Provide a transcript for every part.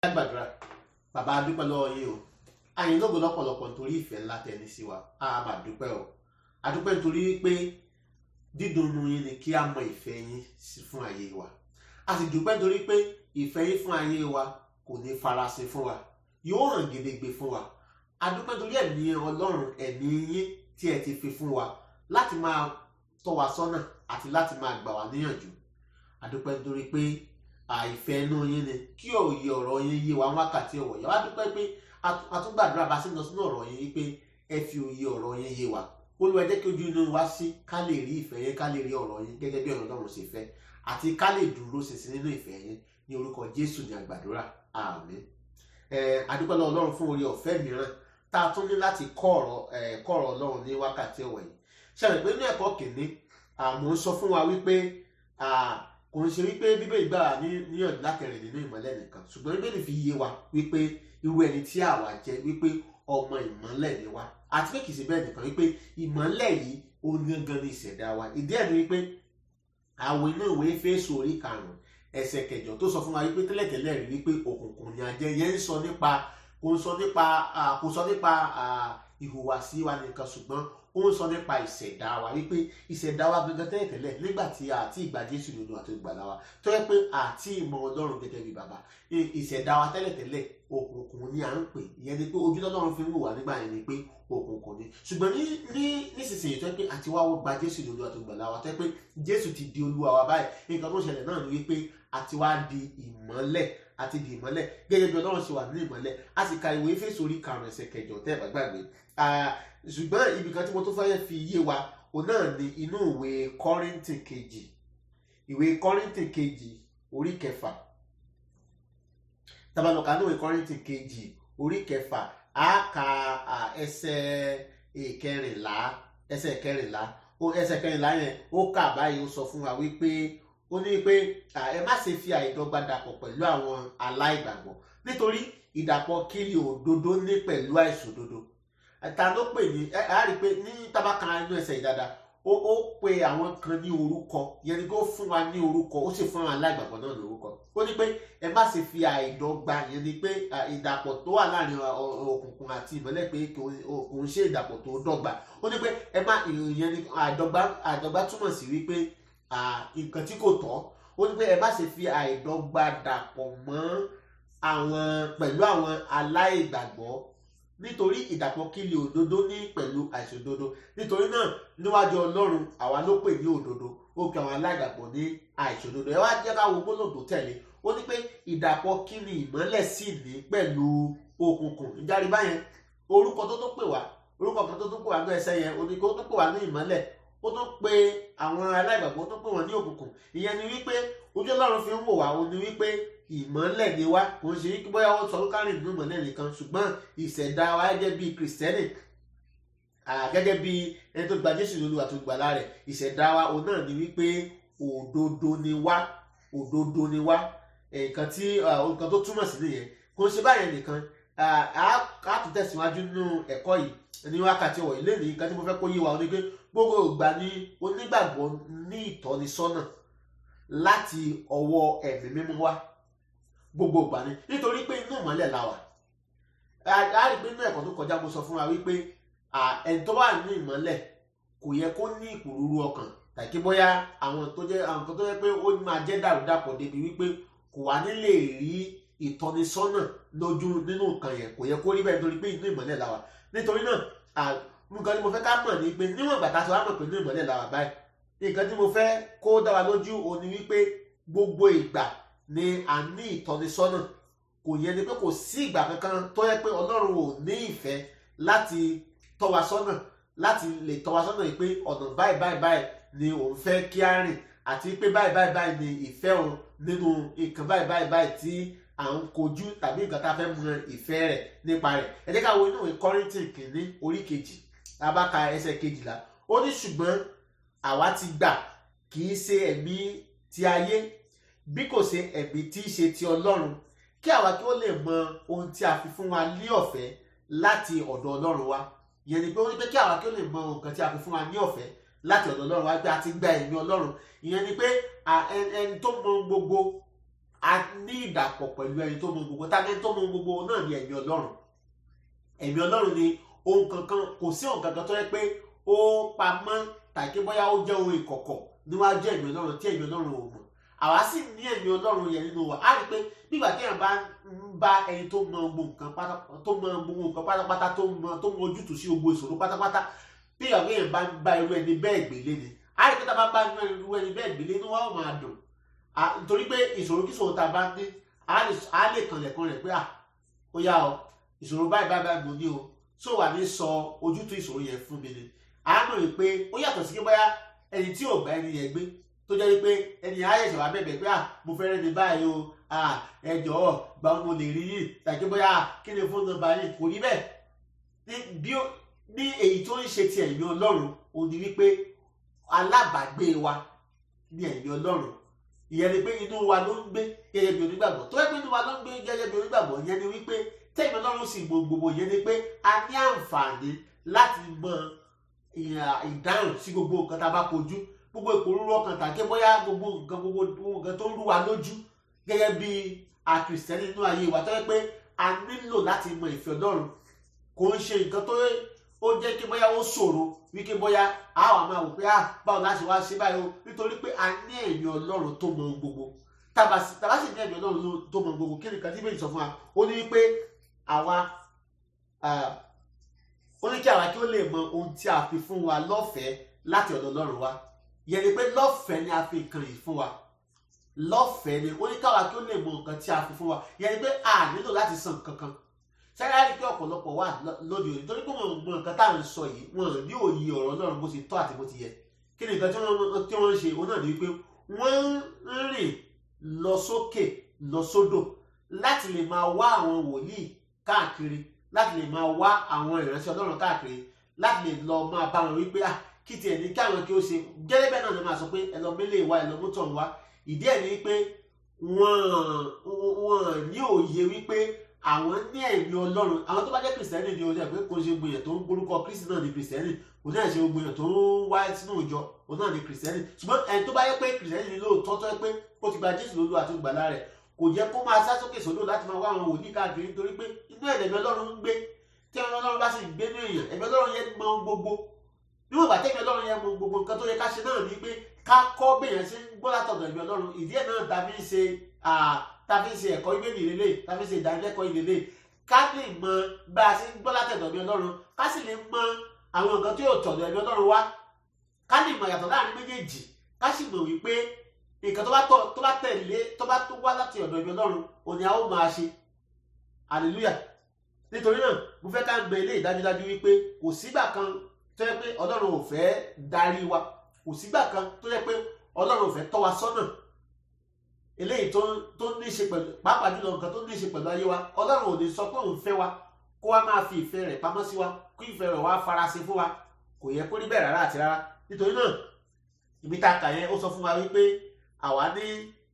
gbàdúrà bàbá a dúpẹ́ lọ́wọ́ yín o àyìn lógo lọ́pọ̀lọpọ̀ nítorí ìfẹ́ ńlá tẹni sí wa a máa dúpẹ́ o a dúpẹ́ nítorí pé dídùnnú yín ni kí a mọ ìfẹ́ yín sí fún ayé wa a sì dúpẹ́ nítorí pé ìfẹ́ yín fún ayé wa kò ní farasin fún wa yóò hàn gedegbe fún wa a dúpẹ́ nítorí ẹ̀mí ọlọ́run ẹ̀mí yín tí ẹ ti fi fún wa láti máa tọ́ wa sọ́nà àti láti máa gbà wá níyànjú a dúpẹ́ nítorí pé àìfẹ́ inú yín ni kí òye ọ̀rọ̀ yín yé wa wákàtí ọ̀wọ̀ yẹn wá dúpẹ́ pé a tún gbàdúrà bá sí lọ sínú ọ̀rọ̀ yín wípé ẹ fi òye ọ̀rọ̀ yín yé wa Olúwa jẹ́ kí ojú inú wa sí ká lè rí ìfẹ́ yín ká lè rí ọ̀rọ̀ yín gẹ́gẹ́ bí ọ̀rọ̀ Ọlọ́run ṣe fẹ́ àti ká lè dúró ṣinṣin nínú ìfẹ́ yín ní orúkọ Jésù ní àgbàdúrà àmín a dúpẹ́ lọ́wọ́ Ọlọ́run fún orí ọ̀fẹ́ mìíràn tá a tún ní láti kọ́ ọ̀rọ̀ kọ́ ọ̀rọ̀ Ọlọ́run ní wákàtí ọ̀wọ̀ yìí ṣàlẹ̀ pé ní ẹ̀kọ́ kìíní àmọ́ ń sọ fún wa wípé kò ń ṣe wípé bíbélì gbà wá níyànjú lákẹrìn nínú ìmọ́lẹ̀ nìkan ṣùgbọ́n bíbélì fi yé wa wípé irú ẹni tí àwa jẹ́ wípé ọmọ ìmọ́lẹ̀ ni wa àti pé kìí ṣe bẹ́ẹ̀ nìkan wípé ìmọ́lẹ̀ yìí ó gangan ní ìṣẹ̀dá wa ìdí ẹ̀ ni wípé àwọn inú ìwé Éfésù orí karùn-ún ẹsẹ̀ kẹjọ tó sọ fún wa wípé tẹ́lẹ̀tẹ́lẹ̀ rí wípé òkùnkùn ni a jẹ́ yẹn ń sọ nípa kò ń sọ nípa kò sọ nípa ìhùwàsí wa nìkan ṣùgbọ́n ó ń sọ nípa ìṣẹ̀dá wa wípé ìṣẹ̀dá wa gangan tẹ́lẹ̀tẹ́lẹ̀ nígbà tí àti ìgbà Jésù lòdù àti ìgbàlá wa tó yẹ pé àti ìmọ̀ Ọlọ́run gẹ́gẹ́ bí bàbá ìṣẹ̀dá wa tẹ́lẹ̀tẹ́lẹ̀ òkùnkùn ni à ń pè ìyẹn ni pé ojú Ọlọ́run fi ń wò wá nígbà yẹn ni pé òkùnkùn ni ṣùgbọ́n ní ní nísinsìnyí tó yẹ pé àti wá gba Jésù lòdù àti ìgbàlá wa tó yẹ pé Jésù ti di Olúwa wa báyìí nǹkan tó ṣẹlẹ̀ náà ni wípé àti wá di ìmọ́lẹ̀ àti di ìmọ́lẹ̀ gẹ́gẹ́ bí Ọlọ́run ṣe wà ní ìmọ́lẹ̀ a sì ka ìwé Éfésù orí karùn-ún ẹsẹ̀ kẹjọ tẹ́ ẹ̀ bá gbàgbé ṣùgbọ́n ibi kan tí mo tún fẹ́ fi yé wa òun náà ni inú ìwé Kọ́ríńtì kejì ìwé Kọ́ríńtì kejì orí kẹfà tabalọ̀ka ní ìwé Kọ́ríńtì kejì orí kẹfà á ka ẹsẹ̀ ìkẹrìnlá ẹsẹ̀ ìkẹrìnlá ẹsẹ̀ ìkẹrìnlá yẹn ó kà báyìí ó sọ fún wa wípé ó ní pé ẹ má ṣe fi àìdọ́gba dàpọ̀ pẹ̀lú àwọn aláìgbàgbọ́ nítorí ìdàpọ̀ kiri òdodo ní pẹ̀lú àìṣòdodo ta ló pè ní ẹ á rí i pé ní tábàkà inú ẹsẹ̀ ìdada ó ó pe àwọn kan ní orúkọ yẹn ni kó fún wa ní orúkọ ó sì fún àwọn aláìgbàgbọ́ náà ní orúkọ ó ní pé ẹ má ṣe fi àìdọ́gba yẹn ni pé ìdàpọ̀ tó wà láàrin òkùnkùn àti ìmọ́lẹ̀ pé kò ń ṣe ìdàpọ̀ tó dọ́gba ó ní pé ẹ má ìyẹn ni àìdọ́gba àìdọ́gba túmọ̀ sí wípé nǹkan tí kò tọ́ ó ní pé ẹ má ṣe fi àìdọ́gba dàpọ̀ mọ́ àwọn pẹ̀lú àwọn aláìgbàgbọ́ nítorí ìdàpọ̀ kílì òdodo ní pẹ̀lú àìṣòdodo nítorí náà níwájú ọlọ́run àwa ló pè ní òdodo ó pe àwọn aláìgbàgbọ́ ní àìṣòdodo ẹ wá jẹ́ ká wo gbólóòdó tẹ̀lé ó ní pé ìdàpọ̀ kíni ìmọ́lẹ̀ sì ní pẹ̀lú òkùnkùn ìjárí báyẹn orúkọ tó tó pè wá orúkọ kan tó tó pè wá ní ẹsẹ̀ yẹn oníkó tó pè wá ní ìmọ́lẹ̀ ó tún pe àwọn aláìgbàgbọ́ tó pè wọ́n ní òkùnkùn ìyẹn ni wípé ojú ọlọ́run fi ń wò wá ó ní wípé ìmọ́lẹ̀ ni wá kò ń ṣe wípé bóyá wọ́n sọ kárìn nínú ìmọ́lẹ̀ nìkan ṣùgbọ́n ìṣẹ̀dá wa gẹ́gẹ́ bí kìrìsìtẹ́nì gẹ́gẹ́ bí ẹni tó gba Jésù lólu àti ìgbàlà rẹ̀ ìṣẹ̀dá wa òun náà ni wípé òdodo ni wá òdodo ni wá nǹkan tí nǹkan tó túmọ̀ sí nìyẹn kò ń ṣe báyẹn nìkan a tún tẹ̀síwájú nínú ẹ̀kọ́ yìí ní wákàtí ọ̀wọ̀ ilé ní nǹkan tí mo fẹ́ kó yé wa ni pé gbogbo ìgbà ni onígbàgbọ́ ní ìtọ́nisọ́nà láti ọwọ́ ẹ̀mí mímọ́ wá gbogbo ìgbà ni nítorí pé inú ìmọ́lẹ̀ la wà a rí pé inú ẹ̀kọ́ tó kọjá mo sọ fún wa wípé ẹni tó wà nínú ìmọ́lẹ̀ kò yẹ kó ní ìpòrúurú ọkàn tàbí bóyá àwọn tó jẹ́ àwọn kan tó yẹ pé ó máa jẹ́ dàrúdàpọ̀ débi wípé kò wá nílè rí ìtọ́nisọ́nà lójú nínú nǹkan yẹn kò yẹ kó rí bẹ́ẹ̀ nítorí pé inú ìmọ́lẹ̀ la wà nítorí náà nǹkan tí mo fẹ́ ká mọ̀ ni pé níwọ̀n ìgbà tá a ti wá mọ̀ pé inú ìmọ́lẹ̀ la wà báyìí nǹkan tí mo fẹ́ kó dá wa lójú òní wípé gbogbo ìgbà ni a ní ìtọ́nisọ́nà kò yẹ ni pé kò sí ìgbà kankan tó yẹ pé ọlọ́run ò ní ìfẹ́ láti tọ́ wa sọ́nà láti lè tọ́ wa sọ́nà yìí pé ọ̀nà báyìí báyìí báyìí ni òun fẹ́ kí á rìn àti pé báyìí báyìí báyìí ni ìfẹ́ òun nínú nǹkan báyìí báyìí báyìí tí à ń kojú tàbí nǹkan tá a fẹ́ mọ ìfẹ́ rẹ̀ nípa rẹ̀ ẹ jẹ́ ká wo inú ìwé Kọ́ríńtì kìíní orí kejì abáka ẹsẹ̀ kejìlá ó ní ṣùgbọ́n àwa ti gbà kì í ṣe ẹ̀mí ti ayé bí kò ṣe ẹ̀mí tí í ṣe ti ọlọ́run kí àwa kí ó lè mọ ohun tí a fi fún wa ní ọ̀fẹ́ láti ọ̀dọ̀ ọlọ́run wa ìyẹn ni pé ó ní pé kí àwa kí ó lè mọ nǹkan tí a fi fún wa ní ọ̀fẹ́ láti ọ̀dọ̀ ọlọ́run wa pé a ti gba ẹ̀mí ọlọ́run ìyẹn ni pé ẹni tó mọ gbogbo a ní ìdàpọ̀ pẹ̀lú ẹni tó mọ gbogbo tàbí ẹni tó mọ gbogbo náà ní ẹ̀mí ọlọ́run ẹ̀mí ọlọ́run ni ohun kankan kò sí ohun kankan tó yẹ pé ó pamọ́ tàbí bóyá ó jẹ́ ohun ìkọ̀kọ̀ níwájú ẹ̀mí ọlọ́run tí ẹ̀mí ọlọ́run ò mọ̀ àwa sì ní ẹ̀mí ọlọ́run yẹn nínú wa á rí i pé nígbà tí èèyàn bá ń bá ẹni tó mọ gbogbo nǹkan pátápátá tó mọ gbogbo nǹkan pátápátá tó mọ tó mọ ojútùú sí gbogbo ìṣòro pátápátá bí ìyàwó èèyàn bá ń bá irú ẹni bẹ́ẹ̀ gbélé ni á rí i pé tá a bá bá irú ẹni bẹ́ẹ̀ gbélé inú wa ó máa dùn nítorí pé ìṣòro kí ìṣòro tá a bá ní á lè kànlẹ̀kùn rẹ̀ pé à ó yá ọ ìṣòro báyìí báyìí báyìí mo ní o tó wà ní sọ ojútùú ìṣòro yẹn fún mi ni á mọ̀ wípé ó yàtọ̀ sí pé bóyá ẹni tí ò bá ẹni yẹn gbé tó jẹ́ wípé ẹni ayẹ̀ṣẹ̀ wá bẹ̀bẹ̀ pé à mo fẹ́ rẹ́ni báyìí o ẹ jọ̀ọ́ gba ohun mo lè rí yìí tàbí bóyá kí ni fóònù nọ́mbà yìí kò rí bẹ́ẹ̀ ní èyí tó ń ṣe ti ẹ̀mí ọlọ́run ò ní wípé alábàágbé wa ní ẹ̀mí ọlọ́run ìyẹn ni pé inú wa ló ń gbé gẹ́gẹ́ bí onígbàgbọ́ tó yẹ pé inú wa ló ń gbé gẹ́gẹ́ bí onígbàgbọ́ ìyẹn ni wípé tẹ̀mí ọlọ́run sì gbogbo ìyẹn ni pé a ní àǹfààní láti mọ ìdáhùn sí gbogbo nǹkan tá a bá kojú gbogbo ìpòrúurú ọkàn tàbí bóyá gbogbo nǹkan gbogbo nǹkan tó ń rú wa lójú gẹ́gẹ́ bí àkìrìsìtẹ́nì nínú ayé wa tó yẹ pé a nílò láti mọ ìfẹ́ ọlọ́run kò ń ṣe nǹkan tó ó jẹ́ kí bóyá ó ṣòro wípé bóyá a wà máa wò pé a báwo láti wá ṣe báyìí o nítorí pé a ní ẹ̀mí ọlọ́run tó mọ gbogbo tàbá sì ní ẹ̀mí ọlọ́run tó mọ gbogbo kí ni nǹkan tí bẹ́ẹ̀ sọ fún wa ó ní wípé àwa ó ní kí àwa kí ó lè mọ ohun tí a fi fún wa lọ́fẹ̀ẹ́ láti ọ̀dọ̀ ọlọ́run wa yẹn ni pé lọ́fẹ̀ẹ́ ni a fi nǹkan yìí fún wa lọ́fẹ̀ẹ́ ni ó ní káwa kí ó lè mọ nǹkan tí a fi fún wa yẹn ni pé a nílò láti san kankan sẹ́yà rí pé ọ̀pọ̀lọpọ̀ wà lóde òní torí pé wọ́n mọ nǹkan tá à ń sọ yìí wọ́n ní òye ọ̀rọ̀ ọlọ́run bó ṣe tọ́ àti bó ti yẹ kí ni nǹkan tí wọ́n ń ṣe òun náà ni wípé wọ́n ń rìn lọ sókè lọ sódò láti lè máa wá àwọn wòlíì káàkiri láti lè máa wá àwọn ìránṣẹ́ ọlọ́run káàkiri láti lè lọ máa bá wọn wípé ah kí tiẹ̀ ní káwọn kí ó ṣe gẹ́gẹ́ bẹ́ẹ̀ náà ni máa sọ pé ẹ lọ mélé wa ẹ lọ mọ́tò wa ìdí ẹ̀ ni wípé wọ́n wọ́n ní òye wípé àwọn ní ẹ̀mí ọlọ́run àwọn tó bá jẹ́ kìrìsìtẹ́nì ni ojú ẹ̀ pé kò ṣe gbìyànjú tó ń gbórúkọ kristi náà ni kìrìsìtẹ́nì kò náà ṣe gbìyànjú tó ń wá sínú ìjọ òun náà ni kìrìsìtẹ́nì ṣùgbọ́n ẹni tó bá yẹ pé kìrìsìtẹ́nì ni lóòótọ́ tó yẹ pé ó ti gba jésù lólú àti ìgbàlá rẹ̀ kò jẹ́ kó máa sá sókè sódò láti máa wá àwọn wòlíì káàkiri nítorí pé inú ẹ̀mí ọlọ́run ń gbé tí ẹ̀mí ọlọ́run bá sì gbé ní èèyàn ẹ̀mí ọlọ́run yẹn mọ gbogbo níwọ̀n ìgbà tẹ́mi ọlọ́run yẹn mọ gbogbo nǹkan tó yẹ ká ṣe náà ni pé ká kọ́ bẹ́yẹn sí gbọ́ látọ̀dọ̀ ẹ̀mí ọlọ́run ìdí ẹ̀ náà tàbí ṣe tàbí ṣe ẹ̀kọ́ ìgbéni ìrẹ̀lẹ̀ tàbí ṣe ìdánilẹ́kọ̀ọ́ ìrẹ̀lẹ̀ ká lè mọ bá a ṣe ń gbọ́ látọ̀dọ̀ ẹ̀mí ọlọ́run ká sì lè mọ àwọn nǹkan tí yóò tọ̀dọ̀ ẹ̀mí ọlọ́run wá ká lè mọ ìyàtọ̀ láàrin méjèèjì ká sì mọ̀ wípé nǹkan tó bá tọ̀ tó bá tẹ̀lé tó bá tó wá láti ọ̀dọ̀ ẹ̀mí ọlọ́run òní a ó máa ṣe hallelujah nítorí náà mo fẹ́ ká gbé ilé ìdájúdájú wípé kò sígbà kan tó yẹ pé ọlọ́run ò fẹ́ darí wa kò sígbà kan tó yẹ pé ọlọ́run ò fẹ́ tọ́ wa sọ́nà eléyìí tó tó ní í ṣe pẹ̀lú pàápàá jùlọ nǹkan tó ní í ṣe pẹ̀lú ayé wa ọlọ́run ò ní sọ pé òun fẹ́ wa kó wa máa fi ìfẹ́ rẹ̀ pamọ́ sí wa kó ìfẹ́ rẹ̀ wá farasin fún wa kò yẹ kó rí bẹ́ẹ̀ rárá àti rárá nítorí náà ibi tá a kà yẹn ó sọ fún wa wípé àwa ní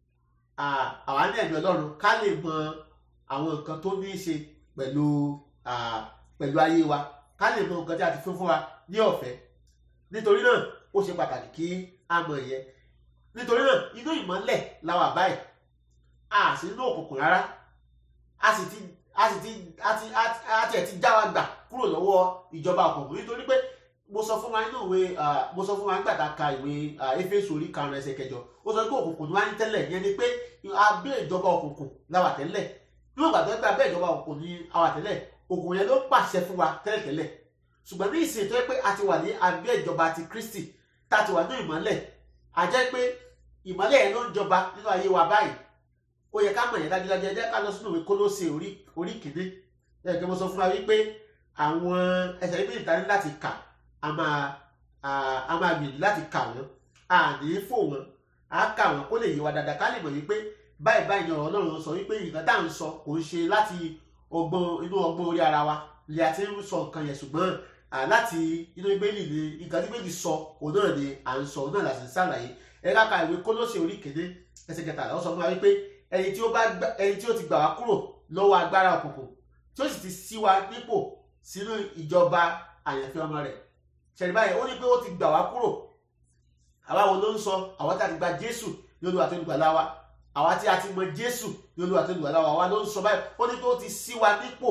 àwa ní ẹ̀mí ọlọ́run ká lè mọ àwọn nǹkan tó ní í ṣe pẹ̀lú pẹ̀lú ayé wa ká lè mọ nǹkan tí a ti fún fún wa ní ọ̀fẹ́ nítorí náà ó ṣe pàtàkì kí a mọ̀ ìyẹn nítorí náà inú ìmọ́lẹ̀ la wà báyìí a sì nínú òkùnkùn rárá a sì ti a sì ti a ti a ti ẹ̀ ti já wa gbà kúrò lọ́wọ́ ìjọba òkùnkùn nítorí pé mo sọ fún wa nínú ìwé mo sọ fún wa nígbà tá a ka ìwé Éfésù orí karùn-ún ẹsẹ̀ kẹjọ ó sọ pé òkùnkùn ni wá ní tẹ́lẹ̀ yẹn ni pé abẹ́ ìjọba òkùnkùn la wà tẹ́lẹ̀ níwọ̀n ìgbà tó yẹ pé abẹ́ ìjọba òkùnkùn ni a wà tẹ́lẹ̀ òkùnkùn yẹn ló ń pàṣẹ fún wa tẹ́lẹ̀tẹ́lẹ̀ ṣùgbọ́n ní ìsìn tó yẹ pé a ti wà ní abẹ́ ìjọba ti Kristi tá a ti wà ní ìmọ́lẹ̀ a jẹ́ pé ìmọ́lẹ̀ yẹn ló ń jọba nínú ayé wa báyìí ó yẹ ká mọ̀ yẹn dájúdájú ẹ jẹ́ ká lọ sínú ìwé Kólósè orí kìíní ẹ kí mo sọ fún wa wípé àwọn ẹsẹ̀ méjì ta ní láti kà a máa a máa gbìyànjú láti kà wọ́n a ní fò wọ́n a kà wọ́n kó lè yé wa dáadáa ká lè mọ̀ wípé báyìí báyìí ni ọ̀rọ̀ Ọlọ́run sọ wípé nǹkan tá à ń sọ kò ń ṣe láti ọgbọ́n inú ọgbọ́n orí ara wa lè àti ń sọ nǹkan yẹn ṣùgbọ́n láti inú Bíbélì ni nǹkan tí Bíbélì sọ òun náà ni à ń sọ òun náà là sì ń ṣàlàyé ẹ ká ka ìwé Kólósè orí kéde ẹsẹ̀ kẹtàlá ó sọ fún wa wípé ẹni tí ó bá ẹni tí ó ti gbà wá kúrò lọ́wọ́ agbára òkùnkùn tí ó sì ti sí wa nípò sínú ìjọba àyànfẹ́ ọmọ rẹ̀ ṣẹ̀rí báyìí ó ní pé ó ti gbà wá kúrò àwa wo ló ń sọ àwọn tí a ti gba Jésù ní Olúwa tó ń gbàlà wa àwa tí a ti mọ jésù ní olúwa tó lùwà láwa wa ló ń sọ báyìí ó ní pé ó ti sí wa nípò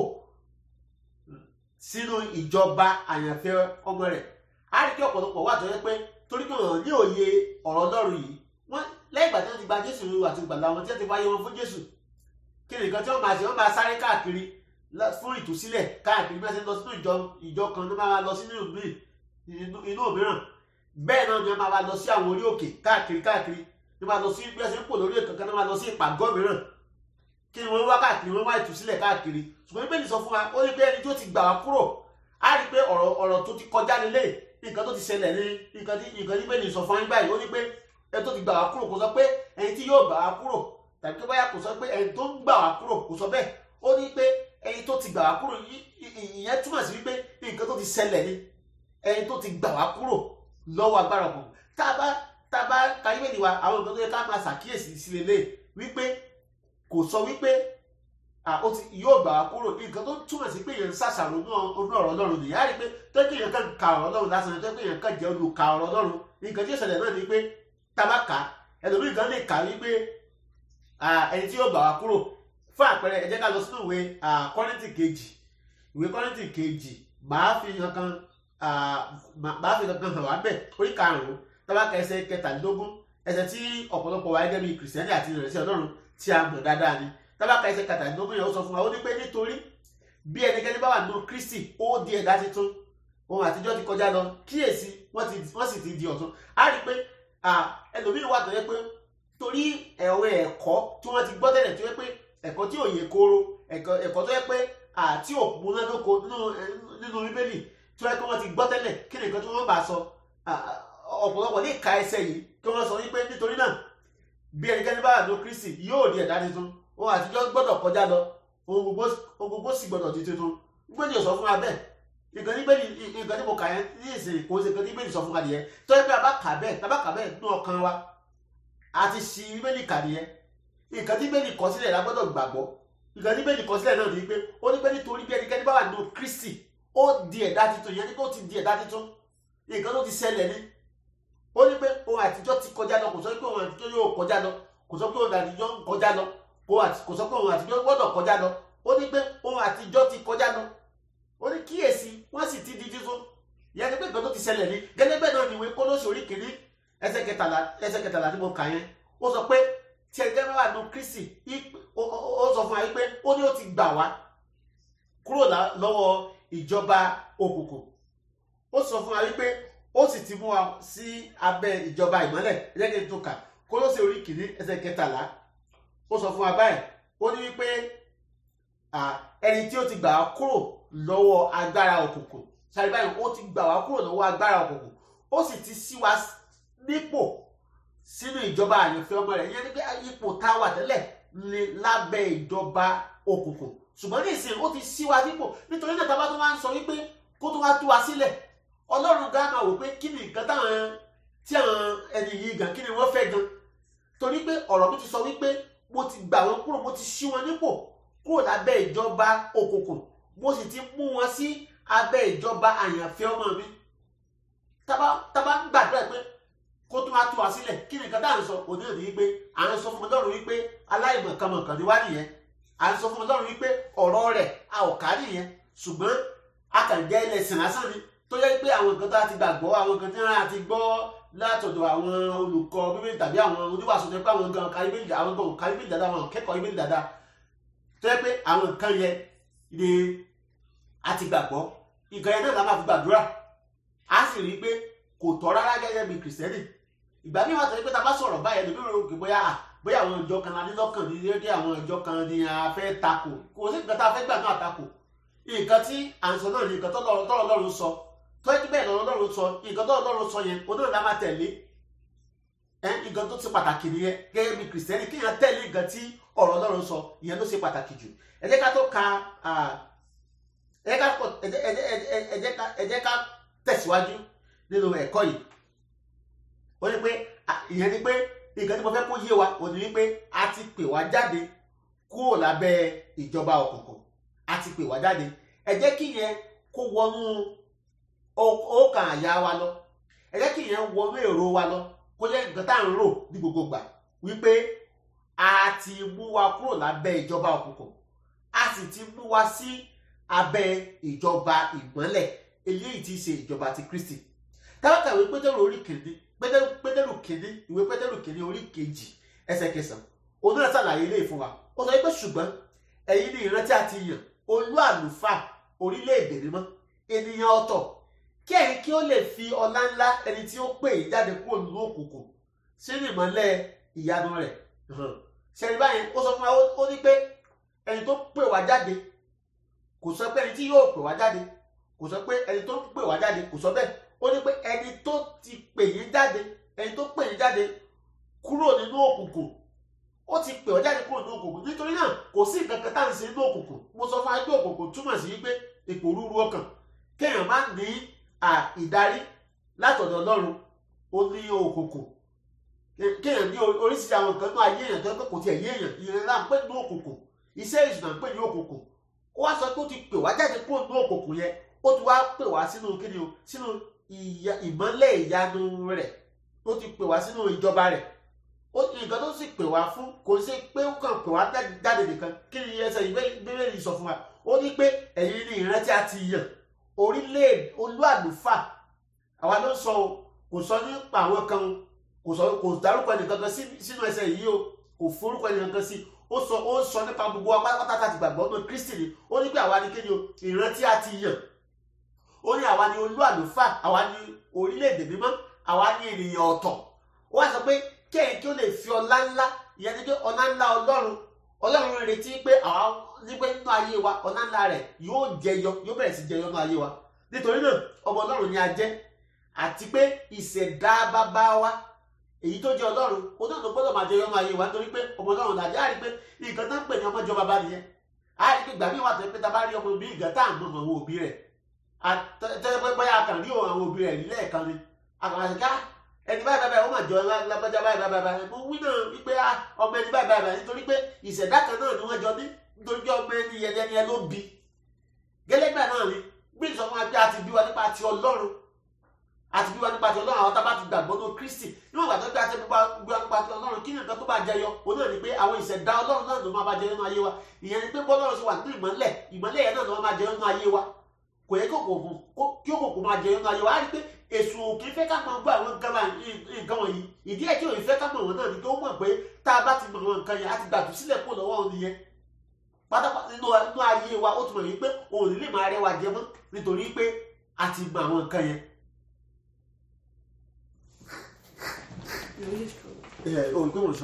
sínú ìjọba àyànfẹ́ ọmọ rẹ̀ á rí kí ọ̀pọ̀lọpọ̀ wà tó yẹ pé torí pé wọn ní òye ọ̀rọ̀ ọlọ́run yìí wọ́n lẹ́yìn ìgbà tí wọ́n ti gba jésù ní olúwa tó gbàlà wọn tí wọ́n ti wáyé wọn fún jésù kí ni nǹkan tí wọ́n máa ṣe wọ́n máa sáré káàkiri fún ìtúsílẹ̀ káàkiri bí wọ́n ṣe lọ sínú ìjọ ìjọ kan ní wọ́n máa lọ sínú inú òmíràn bẹ́ẹ̀ náà ni wọ́n máa lọ sí àwọn orí òkè káàkiri káàkiri ní wọ́n máa lọ sí bí wọ́n ṣe ń pò lórí èkó kan ní wọ́n máa lọ sí ìpàgọ́ mìíràn kí ni wọ́n wá káàkiri wọ́n wá ìtúsílẹ̀ káàkiri ṣùgbọ́n bíbélì sọ fún wa ó ní pé ẹni tó ti gbà wá kúrò á rí pé ọ̀rọ̀ ọ̀rọ̀ tó ti kọjá nílé nǹkan tó ti ṣẹlẹ̀ ní nǹkan tí nǹkan tí bíbélì sọ fún wa báyìí ó ní pé ẹni tó ti gbà wá kúrò kò sọ pé ẹni tí yóò gbà wá kúrò tàbí tó báyà kò sọ pé ẹni tó ń gbà wá kúrò kò sọ bẹ́ẹ̀ ó ní pé ẹni tó ti gbà wá kúrò ìyẹn túmọ̀ sí wípé nǹkan tó ti ṣẹlẹ̀ ni ẹni tó ti gbà wá kúrò lọ́wọ́ agbára ọ̀gbọ̀n tá a bá tá a bá ka bíbélì wa àwọn nǹkan tó yẹ ká máa ṣàkíyèsí sí lélẹ̀ wípé kò sọ wípé ó ti yóò gbà wá kúrò nǹkan tó túmọ̀ sí pé èèyàn ń ṣàṣàrò ní ọ̀rọ̀ ọlọ́run nìyá rí pé tó kí èèyàn kàn ka ọ̀rọ̀ ọlọ́run lásán tó kí èèyàn kàn jẹ́ olùka ọ̀rọ̀ ọlọ́run nǹkan tí ó ṣẹlẹ̀ náà ni pé tá a bá kà á ẹlòmíì kan lè kà wípé ẹni tí yóò gbà wá kúrò fún àpẹẹrẹ ẹ jẹ́ ká lọ sínú ìwé kọ́rìntì kejì ìwé kọ́rìntì kejì màá fi kankan màá fi kankan hàn wá bẹ̀ orí karùn-ún tábàkà ẹsẹ̀ kẹtàlélógún ẹsẹ̀ tí ọ̀pọ̀lọpọ̀ wa gẹ́gẹ́ bí kìrìsìtẹ́nì àti ìrẹsì ọlọ́run tí a mọ̀ dáadáa ni tábàkà ẹsẹ̀ kẹtàlélógún yẹn ó sọ fún wa ó ní pé nítorí bí ẹnikẹ́ni bá wà nínú kristi ó di ẹ̀dá titun ohun àtijọ́ ti kọjá lọ kíyèsí wọ́n sì ti di ọ̀tun á rí i pé ẹlòmíràn wà tó yẹ pé torí ẹ̀rọ ẹ̀kọ́ tí wọ́n ti gbọ́ tẹ́lẹ̀ tó yẹ pé ẹ̀kọ́ tí ò yẹ kóró ẹ̀kọ́ tó yẹ pé àti òpómúnádóko nínú bíbélì tó yẹ pé wọ́n ti gbọ́ tẹ́lẹ̀ kí ni nǹkan tí wọ́n bá sọ ọ̀pọ̀lọpọ̀ ní ìka ẹsẹ̀ yìí kí wọ́n sọ wípé nítorí náà bí ẹnikẹ́ni bá wà ní kristi yóò di ẹ̀dá tuntun ohun àtijọ́ gbọ́dọ̀ kọjá lọ ohun gbogbo sì gbọ́dọ̀ di tuntun gbẹ́ni ò sọ fún wa bẹ́ẹ̀ nǹkan tí bẹ́ẹ̀ nǹkan tí mo kà yẹn ní ìsìn kò ṣe nǹkan tí bẹ́ẹ̀ sọ fún wa nìyẹn tó yẹ pé a bá kà bẹ́ẹ̀ tá a bá kà bẹ́ẹ̀ nínú ọkàn wa a ti ṣi bẹ́ẹ̀lì kà nìyẹn nǹkan tí bẹ́ẹ̀lì kọ sílẹ̀ la gbọ́dọ̀ gbàgbọ́ nǹkan tí bẹ́ẹ̀lì kọ sílẹ̀ náà ni pé ó ní pé nítorí bí ẹnikẹ́ni bá wà nínú kristi ó di ẹ̀dá tuntun yẹn ní pé ó ti di ẹ̀dá tuntun nǹkan tó ti ṣẹlẹ̀ ni ó ní pé ohun àtijọ́ ti kọjá lọ kò sọ pé ohun àtijọ́ yóò kọjá lọ kò sọ pé ohun àtijọ́ ń kọjá lọ kò sọ pé ohun àtijọ́ gbọ́dọ̀ kọjá lọ ó ní pé ohun àtijọ́ ti kọjá lọ ó ní kíyèsí wọ́n sì ti di tuntun ìyẹn ni pé nǹkan tó ti ṣẹlẹ̀ ni gẹ́gẹ́ bẹ́ẹ̀ náà ni ìwé Kólósì orí kìíní ẹsẹ̀ kẹtàlá ẹsẹ̀ kẹtàlá tí mo kà yẹn ó sọ pé tí ẹgbẹ́ bá wà nù Kristi ó sọ fún wa wípé ó ní ó ti gbà wá kúrò lọ́wọ́ ìjọba òkùnkùn ó sọ fún wa wípé ó sì ti mú wa sí abẹ́ ìjọba ìmọ́lẹ̀ ẹ̀jẹ̀ kí n tó kà Kólósì orí kìíní ẹsẹ̀ kẹtàlá ó sọ fún wa báyìí ó ní wípé ẹni tí ó ti gbà wá kúrò lọ́wọ́ agbára òkùnkùn sáré báyìí ó ti gbà wá kúrò lọ́wọ́ agbára òkùnkùn ó sì ti sí wa nípò sínú ìjọba àyànfẹ́ ọmọ rẹ̀ yẹn ni pé ipò tá a wà tẹ́lẹ̀ ní lábẹ́ ìjọba òkùnkùn ṣùgbọ́n ní ìsìn ó ti sí wa nípò nítorí náà tábà tó máa ń sọ wípé kó tó wá tú wa sílẹ̀ ọlọ́run gan máa wò pé kí ni nǹkan táwọn tí àwọn ẹni yìí gan kí ni wọ́n fẹ́ gan torí pé ọ̀rọ̀ mi ti sọ wípé mo ti gbà wọ́n kúrò mo ti ṣí wọn nípò kúrò lábẹ́ ìjọba òkùnkùn mo sì ti mú wọn sí abẹ́ ìjọba àyànfẹ́ ọmọ mi tábà tábà ń gbàdúrà pé kó tó máa tú wa sílẹ̀ kí ni nǹkan tá à ń sọ òní òní wípé à ń sọ fún ọlọ́run wípé aláìmọ̀kànmọ̀kàn ni wá nìyẹn à ń sọ fún ọlọ́run wípé ọ̀rọ̀ rẹ̀ a ò ká nìyẹn ṣùgbọ́n a kàn jẹ́ ilẹ̀ sìn lásán ni tó yẹ pé àwọn nǹkan tá a ti gbàgbọ́ àwọn nǹkan tí wọ́n á ti gbọ́ látọ̀dọ̀ àwọn olùkọ́ bíbélì tàbí àwọn oníwàásù tó yẹ pé àwọn gan kárí bíbélì àwọn gan kárí bíbélì dáadáa àwọn kẹ́kọ̀ọ́ bíbélì dáadáa tó yẹ pé àwọn nǹkan yẹn ni a ti gbàgbọ́ nǹkan yẹn náà la máa fi gbàdúrà a sì rí i pé kò tọ́ rárá gẹ́gẹ́ bí kìrìsìtẹ́nì ìgbà míì wà tẹ̀lé pé ta bá sọ̀rọ̀ báyẹn lóbi rò pé bóyá bóyá àwọn ìjọ kan ní lọ́kàn ní déédéé àwọn ìjọ kan ní a fẹ́ takò kò sí nǹkan tá a fẹ́ gbà náà takò nǹkan tí à ń sọ náà ní nǹkan tọ́lọ́ Ọlọ́run sọ tó ẹ́ bẹ́ẹ̀ lọ́rọ̀ Ọlọ́run sọ nǹkan tọ́lọ́ Ọlọ́run sọ yẹn onáà la máa tẹ̀lé ẹ nǹkan tó ti pàtàkì nìyẹn gẹ́gẹ́ bí kìrìsìtẹ́nì kéèyàn tẹ̀lé nǹkan tí ọ̀rọ̀ Ọlọ́run sọ ìyẹn ló ṣe pàtàkì jù ẹ jẹ́ ká tó ka ẹ jẹ́ ká tẹ̀síwájú nínú ẹ̀kọ́ yìí ó ní pé ìyẹn ni pé nǹkan tí mo fẹ́ kó yé wa ò ní wípé a ti pè wá jáde kúrò lábẹ́ ìjọba òkùnkùn a ti pè wá jáde ẹ jẹ́ kí yẹn kó wọnú ọkàn àyà wa lọ ẹ jẹ́ kí yẹn wọnú èrò wa lọ kó jẹ́ nǹkan tá à ń rò ní gbogbo gbà wípé a ti mú wa kúrò lábẹ́ ìjọba òkùnkùn a sì ti mú wa sí abẹ́ ìjọba ìmọ́lẹ̀ eléyìí tí í ṣe ìjọba ti Kristi tábàkà ìwé pétérù orí kìíní pétérù pétérù kìíní ìwé pétérù kìíní orí kejì ẹsẹ̀ kẹsàn òun náà ṣàlàyé ilé ìfún wa ó sọ pé ṣùgbọ́n ẹ̀yin ni ìran tí a ti yàn olú àlùfáà orílẹ̀-èdè mímọ́ ènìyàn ọ̀tọ̀ kí ẹ̀yin kí ó lè fi ọlá ńlá ẹni tí ó pè yín jáde kúrò nínú òkùnkùn sínú ìmọ́lẹ̀ ìyanu rẹ̀ ṣẹ̀rí báyìí ó sọ fún wa ó ní pé ẹni tó pè wá jáde kò sọ pé ẹni tí yóò pè wá jáde kò sọ pé ẹni tó pè wá jáde kò sọ bẹ́ẹ̀ ó ní pé ẹni tó ti pè yín jáde ẹni tó pè yín jáde kúrò nínú òkùnkùn ó ti pè ọ́ jáde kúrò nínú òkùnkùn nítorí náà kò sí nǹkan kan tá à ń ṣe nínú òkùnkùn mo sọ fún wa pé òkùnkùn túmọ̀ sí pé ipò rúru ọkàn kéèyàn má ní ìdarí látọ̀dọ̀ Ọlọ́run ó ní òkùnkùn kéèyàn ní oríṣiríṣi àwọn nǹkan náà ayé èèyàn tó ń pè kò tiẹ̀ yé èèyàn ìrìn náà ń pè ní òkùnkùn iṣẹ́ ìṣúná ń pè ní òkùnkùn ó wá sọ pé ó ti pè wá jáde kúrò nínú òkùnkùn yẹn ó ti wá pè wá sínú kíni o sínú ìmọ́lẹ̀ ìyanu rẹ̀ ó ti pè wá sínú ìjọba rẹ̀ ó nǹkan tó sì pè wá fún kò sí pé ó kàn pè wá jáde nìkan kí ni ẹsẹ̀ ìbéèrè sọ fún wa ó ní pé ẹ̀yin ni ìran tí a ti yàn orílẹ̀ olú àlùfáà àwa ló sọ o kò sọ nípa àwọn kan kò sọ kò dárúkọ ẹnìkan kan sínú ẹsẹ̀ yìí o kò forúkọ ẹnìkan kan sí ó sọ ó sọ nípa gbogbo wa pátápátá ti gbàgbọ́ ọmọ Kristi ni ó ní pé àwa ni kéde o ìran tí a ti yàn ó ní àwa ni olú àlùfáà àwa ni orílẹ̀-èdè mímọ́ àwa ni ènìyàn ọ̀tọ̀ ó wá sọ pé kẹ́yìn kí ó lè fi ọlá ńlá ìyẹn ni pé ọlá ńlá ọlọ́run ọlọ́run retí pé àwa ní pé nínú ayé wa ọlá ńlá rẹ̀ yóò jẹyọ yóò bẹ̀rẹ̀ sí jẹyọ nínú ayé wa nítorí náà ọmọ ọlọ́run ni a jẹ́ àti pé ìṣẹ̀dá bàbá wa èyí tó jẹ́ ọlọ́run ó náà ló gbọ́dọ̀ máa jẹyọ nínú ayé wa nítorí pé ọmọ ọlọ́run làjẹ́ àrí pé nǹkan tó ń pè ní ọmọ ìjọba bá nìyẹn àrí pé gbàmí wà tó pé ta bá rí ọmọ mi ìgbà tá à ń mọ àwọn òbí rẹ̀ tẹ́lẹ̀ pé bóyá a kàn rí àwọn òbí rẹ̀ rí lẹ́ẹ̀kan ni àkàrà ẹni báyìí báyìí ó mà jọ lágbájá báyìí báyìí báyìí mo wí náà wípé ọmọ ẹni báyìí báyìí nítorí pé ìṣẹ̀dá kan náà ni wọ́n jọ ní nítorí pé ọmọ ẹni yẹn ẹni ẹ ló bí gẹ́lẹ́gbẹ́ náà ni bí ìsọ fún wa pé a ti bí wa nípa ti ọlọ́run a ti bí wa nípa ti ọlọ́run àwọn tá a bá ti gbàgbọ́ ní Kristi níwọ̀n ìgbà tó pé a ti bí wa nípa ti ọlọ́run kí ni nǹkan tó bá jẹyọ òun náà ni pé àwọn ìṣẹ̀dá ọlọ́run náà ló máa bá jẹyọ nínú ayé wa ìyẹn ni pé bọ́lọ́run ṣe wà nínú ìmọ́lẹ̀ ìmọ́lẹ̀ yẹn náà ló máa jẹyọ nínú ayé wa kò yẹ kí òkùnkùn máa jẹyọ nínú ayé wa á rí pé èṣù òkè fẹ́ ká máa gbọ́ àwọn nǹkan wọ̀nyí ìdí ẹ̀ tí òun fẹ́ ká mọ̀ wọn náà ni kí ó mọ̀ pé tá a bá ti mọ̀ wọn nǹkan yẹn á ti gbàdú sílẹ̀ kó lọ́wọ́ òun nìyẹn pátápátá nínú ayé wa ó ti mọ̀ yìí pé òun lè máa rẹwà jẹ mọ́ nítorí pé a ti mọ̀ àwọn nǹkan yẹn. No, you just ẹ ò rí pé mo sọ